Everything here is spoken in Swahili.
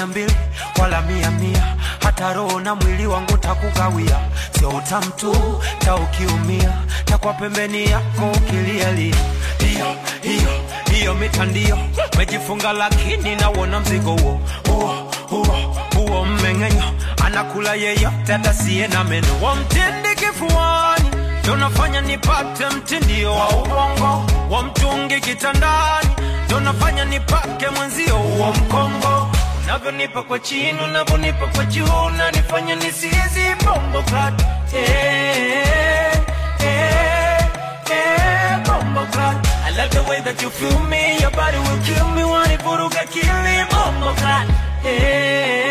mia mbili wala mia mia hata roho na mwili wangu takugawia sio utamtu taukiumia takwa pembeni yako ukilialia hiyo hiyo hiyo mitandio mejifunga lakini nawona mzigo huo huo huo huo mmeng'enyo anakula yeyote atasiye na meno wamtindi kifuani ndo nafanya nipate mtindio wa ubongo wa mtungi kitandani ndo nafanya nipake mwenzio wa mkongo unavyonipa kwa chini unavyonipa kwa juu nanifanya nisizi bombo klat eh, eh, eh, bombo klat I love the way that you feel me Your body will kill me Wanivuruga kili bombo klat eh,